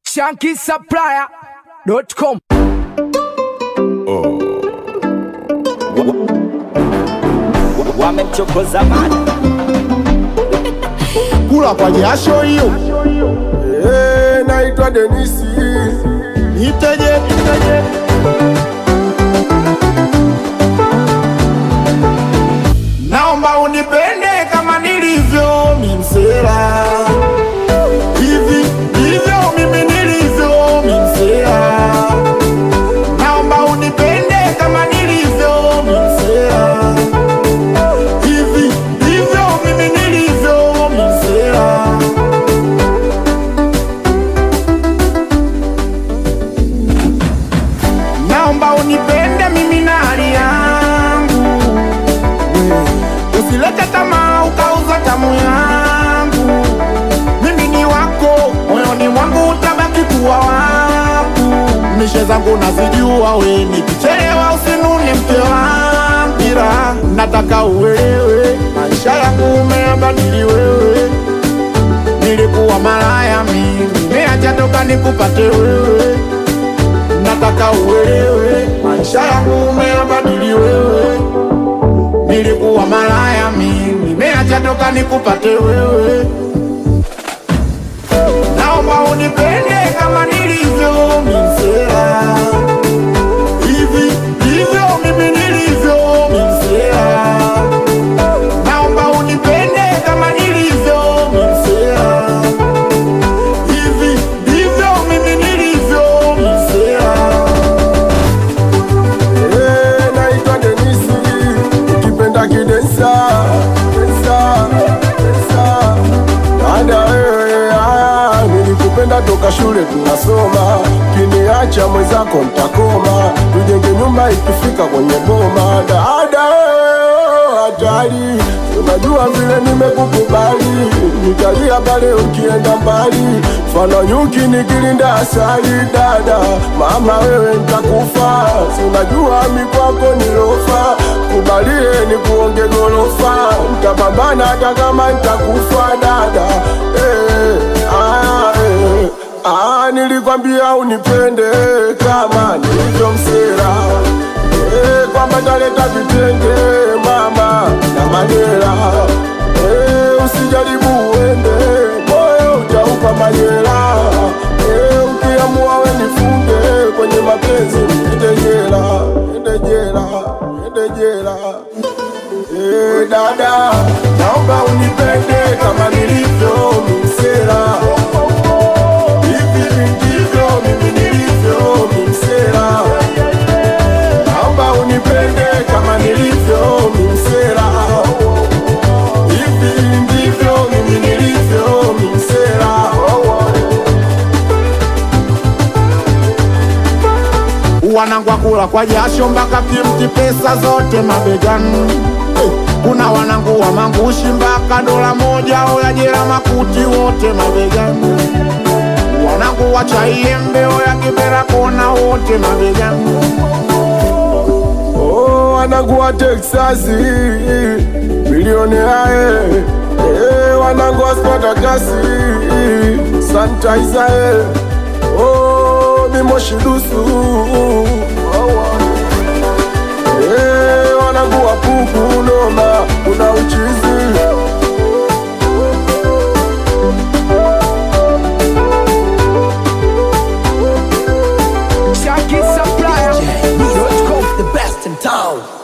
shankisupplier.com wamemchokoza mada kula kwa jasho hiyo. Eh, naitwa Denisi, niteje niteje. Naomba unipende kama nilivyo mimsela, hivi ndivyo mimi nilivyo mimsela. Naomba unipende kama nilivyo mimsela, hivi ndivyo mimi nilivyo mimsela. Naomba unipende mimi na hali yangu, usilete tamaa ukauza tamu yangu. Mimi ni wako, moyoni mwangu utabaki kuwa wangu. Mishe zangu nazijua, we nikichelewa usinune mke wangu, ila nataka uelewe maisha yangu umeyabadili wewe. Nilikuwa malaya mimi, nimeacha toka nikupate wewe nataka uelewe maisha yangu umeyabadili wewe. Nilikuwa malaya mimi, nimeacha toka nikupate wewe. Naomba unipende kama nilivyo mimsela, hivi ndivyo mimi nilivyo mimsela. Naomba unipende kama nilivyo mimsela, hivi ndivyo mimi nilivyo mimsela. Eh, naitwa Denisi, ukipenda kidensa densa densa. Dada wewe, ah, nilikupenda toka shule tunasoma, kiniacha mwenzako mtakoma, tujenge nyumba ikifika kwenye boma. Dada wewe, hatari, unajua vile nimekukubali, nitalia pale ukienda mbali, mfano nyuki nikilinda asali. Dada mama, wewe nitakufa, si unajua mi kwako nilofa, kubalie ni kuonge gorofa, nitapambana hata kama nitakufa. Dada eh, ah, eh, ah, nilikwambia unipende kama nilivyomsera eh, kwamba taleta vitenge mama na madera eh, usijaribu uende moyo utaupa majera eh, ukiamua we nifunge kwenye mapenzi ende jela ende jela ende jela eh, dada naomba unipende kama nilivyo msera hivi ndivyo mimi nilivyo msera naomba unipende kama nilivyo msera hivi ndivyo mimi nilivyo msera wanangwa kula kwa jasho mpaka kimti pesa zote mabegani Eh, kuna wanangu wa mangushi mpaka dola moja oya jela makuti wote mabegani wanangu wa chaiembe oya kibera kona wote mabegani Oh, wanangu wa Texasi milioni ae eh, wanangu wa Spartakasi sanitizer eh, oh, mimoshidusu eh, wanangu wa puku noma kuna uchizi shankisupplier.com the best in town